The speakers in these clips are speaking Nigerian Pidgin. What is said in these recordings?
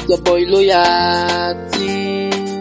your boy loyalty.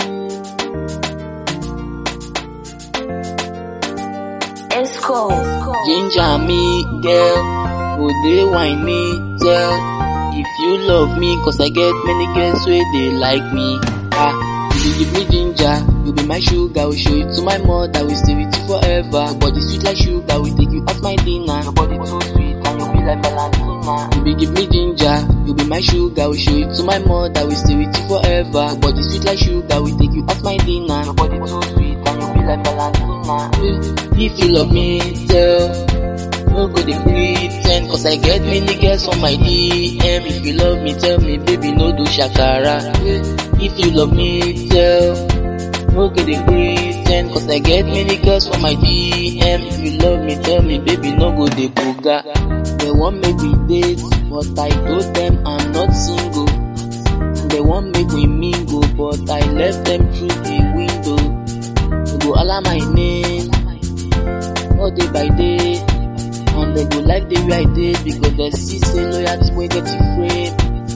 Esco. Ginger me, girl, go dey wine me, tell. If you love me, cause I get many girls where they like me. Ah, you dey give me ginger, you be my sugar, will show it to my mother, we stay with you forever. Your body sweet like sugar, we take you out my dinner. Your body too sweet, and you be like Valentina. You be give me ginger, you be my sugar, we show it to my mother, we stay with you forever. Your body sweet like sugar, we take you out my dinner. Your body too sweet, and you be like Valentina. If you love me, tell. No go dey pretend Cause I get many girls on my DM If you love me, tell me, baby, no do shakara If you love me, tell No go dey pretend Cause I get many girls on my DM If you love me, tell me, baby, no go dey boga They want make we date But I told them I'm not single They want make we mingle But I left them through the window They go holla my name all day by day and they go like the way I did because they see say loyalty wey get you frame.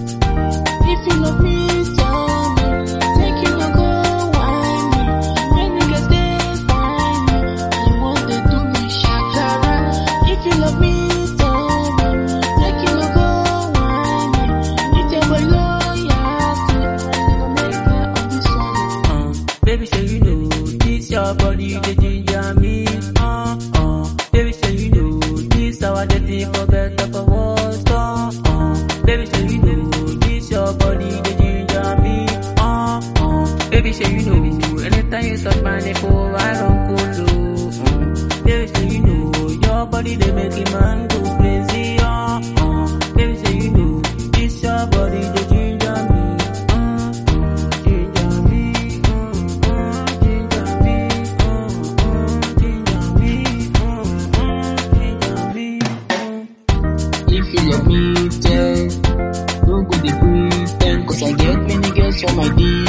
If you love me, tell me, take you no go whine me. When niggas dey find me, you want to do me shakara. If you love me, tell me, take you no go whine me. If your boy loyalty, you go make her on this one. Uh, baby, say you know this your body, the ginger me. Uh, uh, baby, say you know this our dirty for better for worse. Uh, uh, baby, say you know this your body, the ginger me. Uh, uh, baby, say you know anytime you touch my nipple, I don't go low. Uh, baby, say you know your body they make a man go crazy. Uh, uh, baby, say you know this your body, the ginger me. Uh, uh, ginger me. Uh, uh, ginger me. Uh, uh, ginger me. Uh, uh, ginger me. Uh. If you love me, tell. Don't go dey pretend, cause I get many girls on my DM.